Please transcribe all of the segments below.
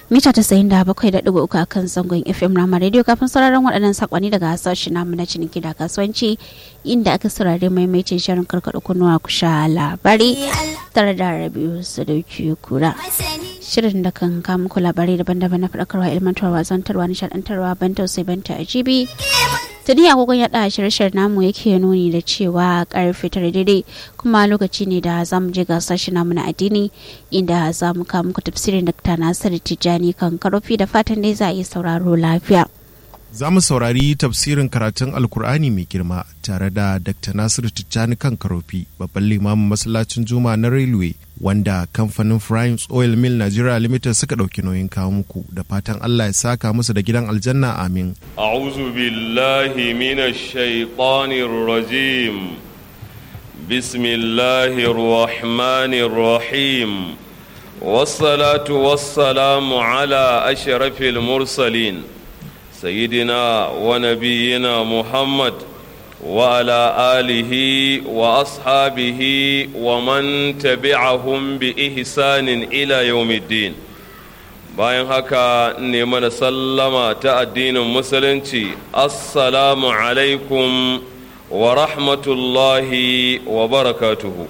mita tasa'in da bakwai da ɗigo uku a kan zangon fm rama radio kafin sauraron waɗannan sakonni daga sashen namu na ciniki da kasuwanci inda aka saurari maimaitin shirin karkaɗa kunnuwa ku sha labari tare da rabiu sadauki kura shirin da kan kama muku labarai daban-daban na faɗakarwa ilmantarwa zantarwa nishaɗantarwa ban tausayi ban ta ajibi tuni agogon ya da shirye namu yake nuni da cewa karfe tare daidai kuma lokaci ne da za mu je gasar shi namu na addini inda za mu kawo muku tafsirin da nasir tijjani kan karofi da fatan dai za a yi sauraro lafiya Za mu saurari tafsirin karatun Alkur'ani mai girma tare da Dr. Nasiru Tijjani kan Karofi, babban limamin masallacin Juma na Railway, wanda kamfanin Primes Oil Mill Nigeria Limited suka ɗauki nauyin kawo muku da fatan Allah ya saka musu da gidan aljanna amin. أعوذ بالله من الشيطان الرجيم بسم الله الرحمن الرحيم والصلاة والسلام على أشرف المرسلين سيدنا ونبينا محمد وعلى آله وأصحابه ومن تبعهم بإحسان إلى يوم الدين bayan haka ne mana sallama ta addinin musulunci assalamu alaikum wa rahmatullahi wa barakatuhu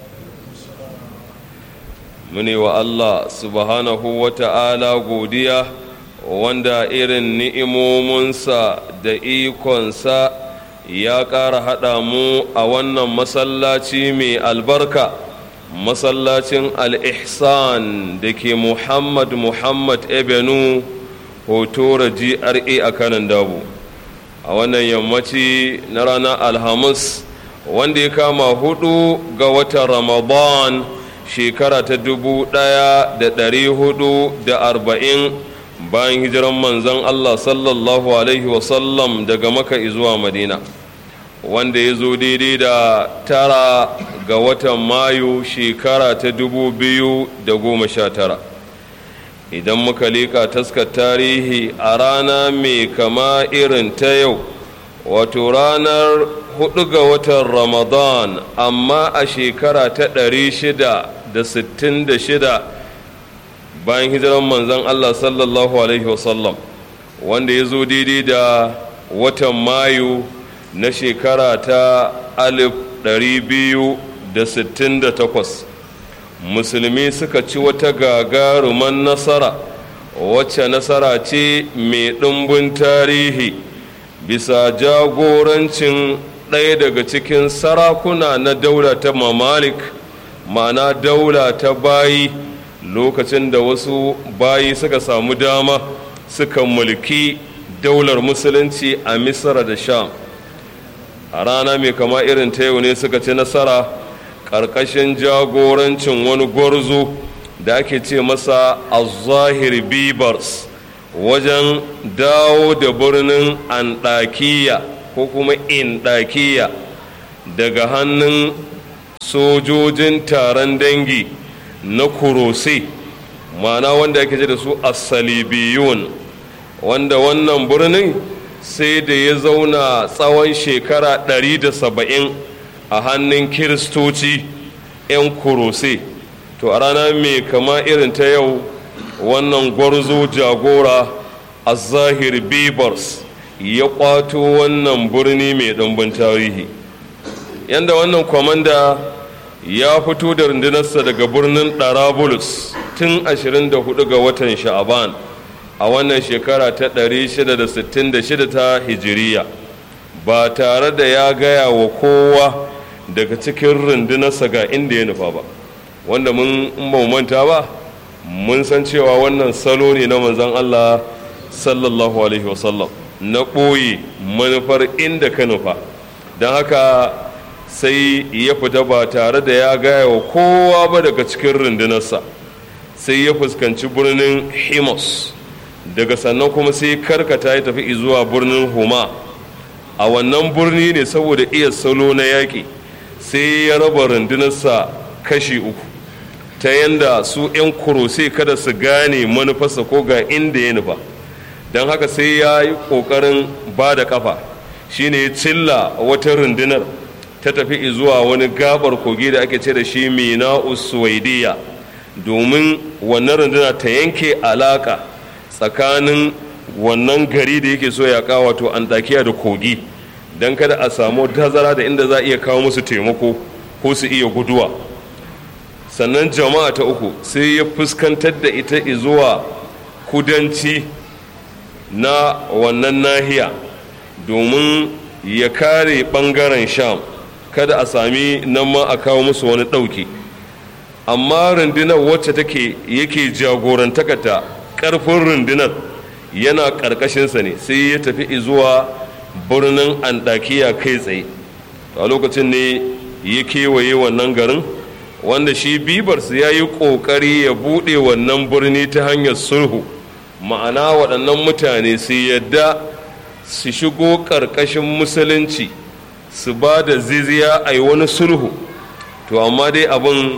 muni wa Allah subhanahu wa ta'ala godiya wanda irin ni'imominsa da ikonsa ya ƙara haɗa mu a wannan masallaci mai albarka masallacin al-ihsan da ke muhammad muhammad ebenu hotora gra a kanan dabu a wannan yammaci na ranar alhamis wanda ya kama hudu ga watan ramadan shekara ta dubu daya da dari hudu da arba'in bayan hijiran manzon allah sallallahu alaihi wasallam daga maka zuwa madina wanda ya zo daidai da tara ga watan mayu shekara ta dubu biyu da goma sha tara idan muka leƙa taskar tarihi a rana mai kama irin ta yau wato ranar hudu ga watan ramadan amma a shekara ta ɗari shida da sittin da shida bayan hijiran manzon allah sallallahu alaihi wasallam wanda ya zo daidai da watan mayu na shekara ta alif ɗari biyu da sittin da takwas musulmi suka ci wata gagaruman nasara wacce nasara ce mai ɗumbin tarihi bisa jagorancin ɗaya daga cikin sarakuna na daula ta mamalik ma'ana daula ta bayi lokacin da wasu bayi suka samu dama suka mulki daular musulunci a misra da sham a rana mai kama irin ta yau ne suka ci nasara ƙarƙashin jagorancin wani gwarzo da ake ce masa azahir bibars wajen dawo da birnin andakiya ko kuma indakiya daga hannun sojojin taron dangi na kurose ma'ana wanda ake ce da su asalibiyun wanda wannan birnin sai da ya zauna tsawon shekara 170 a hannun kiristoci 'yan kurose to a rana mai kama irin ta yau wannan gwarzo jagora a zahir bibars ya kwato wannan birni mai ɗumbin tarihi yadda wannan kwamanda ya fito da rundunarsa daga birnin ɗarabulus tun 24 ga watan sha'aban a wannan shekara ta 666 ta hijiriya ba tare da ya gaya wa kowa daga cikin rundunarsa ga inda ya nufa ba wanda mun ba manta ba mun san cewa wannan salo ne na manzan Allah sallallahu alaihi wasallam na ɓoye manufar inda ka nufa don haka sai ya fita ba tare da ya gaya wa kowa ba daga cikin rundunarsa sai ya fuskanci birnin himos daga sannan kuma sai karkata ya tafi zuwa birnin homa a wannan birni ne saboda iya salo na yaƙi sai ya raba rundunarsa kashi uku ta yanda su 'yan kurose kada su gane manufarsa ko ga inda ya nufa don haka sai ya yi ƙoƙarin ba da ƙafa shine ya cilla wata rundunar ta tafi zuwa wani gabar kogi da ake ce da shi mina uswaidiya domin wannan runduna ta yanke alaka tsakanin wannan gari da yake so ya kawo wato antakiya da kogi don kada a samu tazara da inda za a iya kawo musu taimako ko su iya guduwa sannan jama'a ta uku sai ya fuskantar da ita zuwa kudanci na wannan nahiya domin ya kare ɓangaren sham kada a sami nan ma a kawo musu wani ɗauki amma rundunar wacce take yake jagorantakata ƙarfin rundunar yana ƙarƙashinsa ne sai ya tafi zuwa birnin andakiya kai tsaye a lokacin ne ya kewaye wannan garin wanda shi bibars ya yi ƙoƙari ya buɗe wannan birni ta hanyar sulhu ma'ana waɗannan mutane su yadda su shigo ƙarƙashin musulunci su ba da ziziya a yi wani sulhu to amma dai abin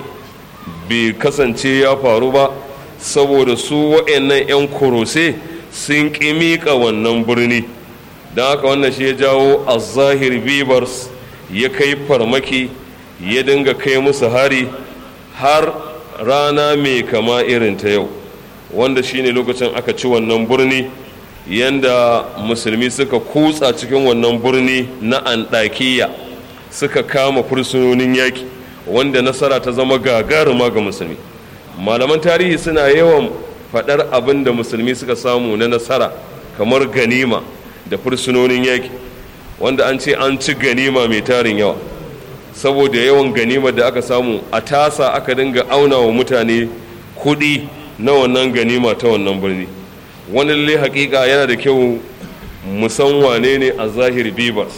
bai kasance ya faru ba saboda su wa'annan 'yan kurose sun ƙi miƙa wannan birni don haka wannan shi ya jawo a zahir bibars ya kai farmaki ya dinga kai musu hari har rana mai kama irin ta yau wanda shine lokacin aka ci wannan birni yanda musulmi suka kutsa cikin wannan birni na andakiya suka kama fursunonin yaki wanda nasara ta zama gagaruma ga musulmi malaman tarihi suna yawan faɗar abin da musulmi suka samu na nasara kamar ganima da fursunonin yaki wanda an ce an ci ganima mai tarin yawa saboda yawan ganima da aka samu a tasa aka dinga auna wa mutane kuɗi na wannan ganima ta wannan birni wani lalle hakika yana da kyau musan wane ne a zahir bibas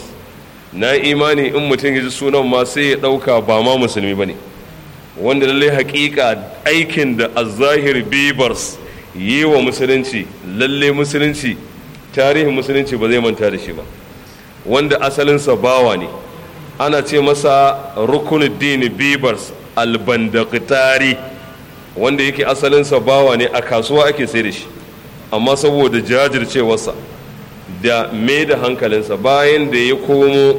na imani in mutum ya ji sunan ma sai ya ɗauka ba ma musulmi ba ne wanda lalle hakika aikin da a zahir bibars yi wa musulunci lalle musulunci tarihin musulunci ba zai manta da shi ba wanda asalinsa bawa ne ana ce masa rukunuddin bibars albandakitari wanda yake asalinsa bawa ne a kasuwa ake sai da shi amma saboda jajircewarsa da mai da hankalinsa bayan da ya komo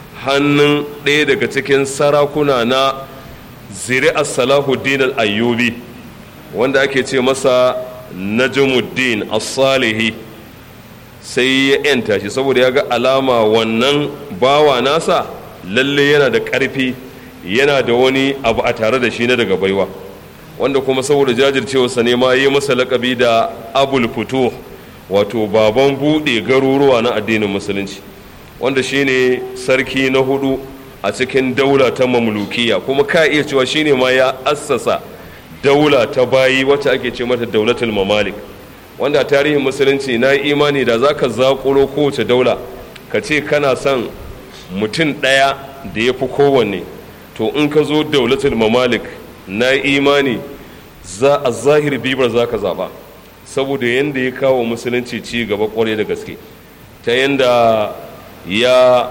hannun ɗaya daga cikin sarakuna na zuri'ar salahuddin al-ayyubi wanda ake ce masa najmuddin as-salihi sai ya yanta shi saboda ya ga alama wannan bawa nasa lalle yana da ƙarfi yana da wani abu a tare da shi na daga baiwa wanda kuma saboda jajircewarsa ne ma yi masa lakabi da abul fito wato baban buɗe garuruwa na addinin musulunci wanda shine sarki na hudu a cikin daula ta mamlukiya kuma ka iya cewa shine ma ya assasa daula ta bayi wacce ake ce mata daulatul mamalik wanda tarihin musulunci na imani da za ka zaƙulo kowace daula ka ce kana son mutum ɗaya da ya fi kowanne to in ka zo daulatul mamalik na imani za a zahir bibar za ka zaɓa saboda yadda ya kawo musulunci ci gaba ƙwarai da gaske ta yadda ya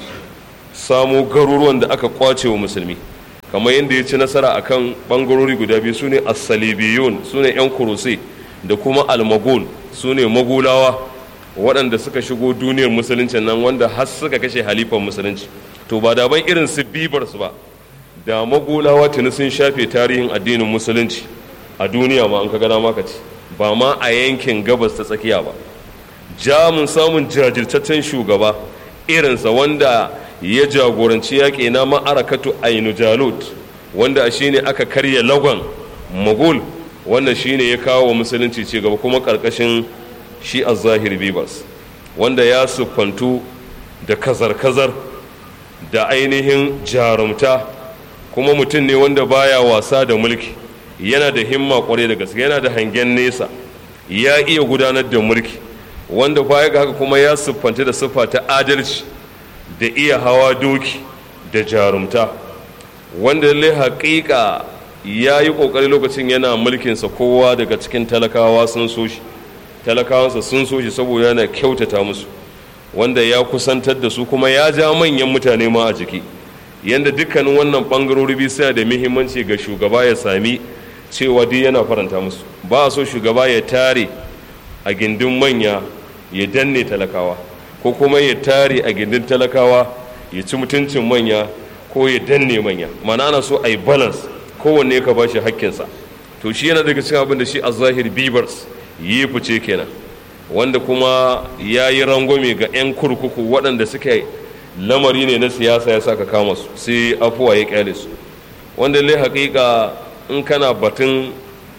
samo garuruwan da aka kwace wa musulmi kamar yadda ya ci nasara akan ɓangarori guda biyu su ne asalibiyun su ne 'yan kurusai da kuma almagul su ne magulawa waɗanda suka shigo duniyar musuluncin nan wanda har suka kashe halifan musulunci to ba daban irin su bibar su ba da magulawa tuni sun shafe tarihin addinin musulunci a duniya ma an ka gana maka ci ba ma a yankin gabas ta tsakiya ba jamun samun jajirtaccen shugaba irinsa wanda ya jagoranci yaƙi na ma'arakatu ainu jalut wanda a shine aka karya lagon magul wannan shine ya kawo wa musulunci ci gaba kuma ƙarƙashin shi a zahir bibas wanda ya siffantu da kazar-kazar da ainihin jarumta kuma mutum ne wanda baya wasa da mulki yana da himma kwarai da gaske yana da hangen nesa ya iya gudanar da mulki wanda baya ga haka kuma ya siffanta da siffa ta adalci da iya hawa doki da jarumta wanda lallai haƙiƙa ya yi ƙoƙari lokacin yana mulkinsa kowa daga cikin talakawa sun so shi talakawansa sun so shi saboda yana kyautata musu wanda ya kusantar da su kuma ya ja manyan mutane ma a jiki yadda dukkanin wannan ɓangarori biyu suna da muhimmanci ga shugaba ya sami cewa duk yana faranta musu ba a so shugaba ya tare a gindin manya ya danne talakawa ko kuma ya tare a gindin talakawa ya ci mutuncin manya ko ya danne manya mana ana so a yi balance kowanne ka ba shi hakkinsa to shi yana daga cikin abin da shi a zahir bibars yi fice kenan wanda kuma ya yi rangwame ga 'yan kurkuku waɗanda suka lamari ne na siyasa ya saka kama su sai afuwa ya kyale su wanda lai haƙiƙa in kana batun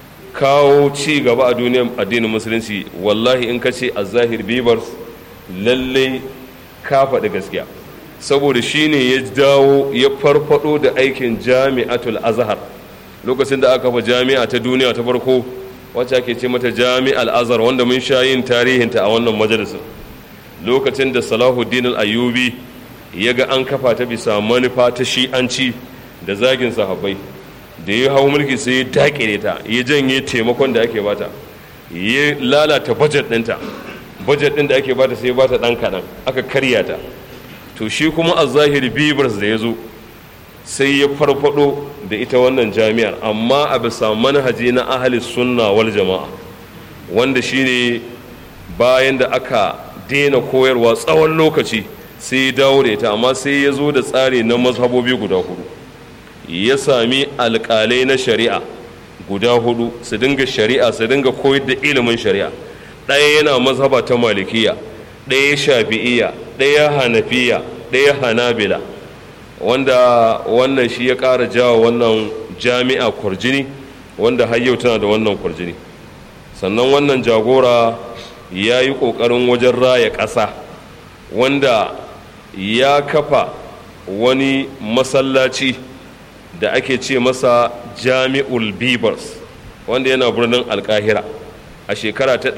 kawo ci gaba a duniyar addinin musulunci wallahi in ka ce a zahir bibars lallai ka faɗi gaskiya saboda shi ne ya dawo ya farfado da aikin jami'atul azhar lokacin da aka fa jami'a ta duniya ta farko wacce ake ce mata jami'al azhar wanda mun sha yin tarihinta a wannan majalisin lokacin da salahuddin al-ayyubi ya ga an kafa ta bisa manufa ta shi'anci da zagin sahabbai da ya hau mulki sai ya dakire ta ya janye taimakon da ake bata ya lalata bajet ɗinta bajet ɗin da ake bata sai ya bata ɗan kaɗan aka karya ta to shi kuma a zahiri bibars da ya zo sai ya farfado da ita wannan jami'ar amma a bisa manhaji na ahli sunna wal jama'a wanda shine bayan da aka daina koyarwa tsawon lokaci sai ya dawo da ita amma sai ya zo da tsari na mazhabobi guda hudu ya sami alƙalai na shari'a guda hudu su dinga shari'a su dinga koyar da ilimin shari'a ɗaya yana mazhaba ta malikiya ɗaya shafi'iya ɗaya hanafiya ɗaya hanabila wanda wannan shi ya ƙara jawo wannan jami'a kwarjini wanda har yau tana da wannan kwarjini sannan wannan jagora ya yi ƙoƙarin wajen raya ƙasa wanda ya kafa wani masallaci da ake ce masa jami'ul bibers wanda yana birnin alkahira a shekara ta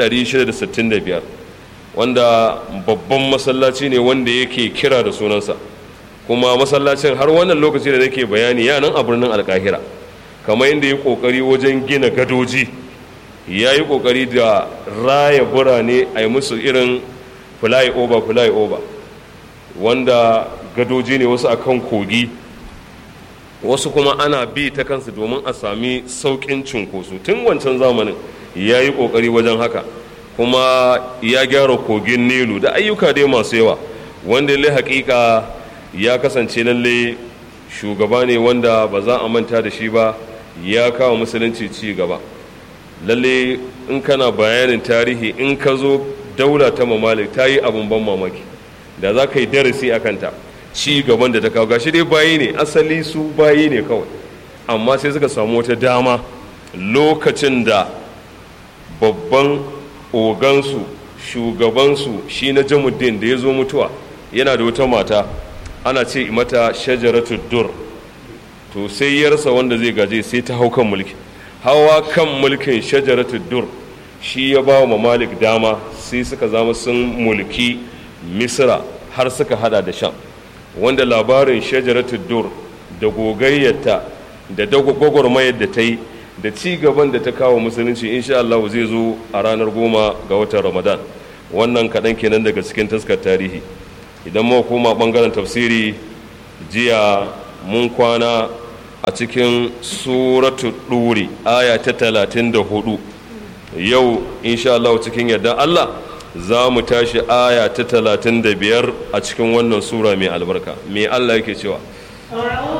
665 wanda babban masallaci ne wanda yake kira da sunansa kuma masallacin har wannan lokaci da nake bayani ya nan a birnin alkahira kamar yadda ya kokari wajen gina gadoji ya yi kokari da raya birane a yi musu irin fly over fly over wanda gadoji ne wasu akan kogi wasu kuma ana bi ta kansu domin a sami sauƙin cunkoso tun wancan zamanin ya yi ƙoƙari wajen haka kuma ya gyara kogin nilu da ayyuka dai masu yawa wanda lai haƙiƙa ya kasance lalle shugaba ne wanda ba za a manta da shi ba ya kawo musulunci ci gaba lalle in kana bayanin tarihi in ka zo daula ta mamalik ta yi abin ban mamaki da za ka yi darasi a kanta ci gaban da ta kawo gashi dai bayi ne asali su bayi ne kawai amma sai suka samu wata dama lokacin da babban ogansu shugabansu shi na jamuddin da ya zo mutuwa yana da wata mata ana ce mata shajaratu dur to sai ya rasa wanda zai gaje sai ta hau kan mulki hawa kan mulkin shajaratu dur shi ya ba wa malik dama sai suka zama sun mulki misra har suka hada da sham wanda labarin shajaratu dur da gogayyarta da gwagwarmayar da ta yi da ci gaban da ta kawo musulunci insha Allah zai zo a ranar goma ga watan ramadan wannan kaɗan kenan daga cikin taskar tarihi idan muka koma ɓangaren tafsiri jiya mun kwana a cikin suratu ɗuri aya ta talatin da hudu yau insha Allah cikin yarda Allah za mu tashi aya ta talatin da biyar a cikin wannan sura mai albarka mai Allah yake cewa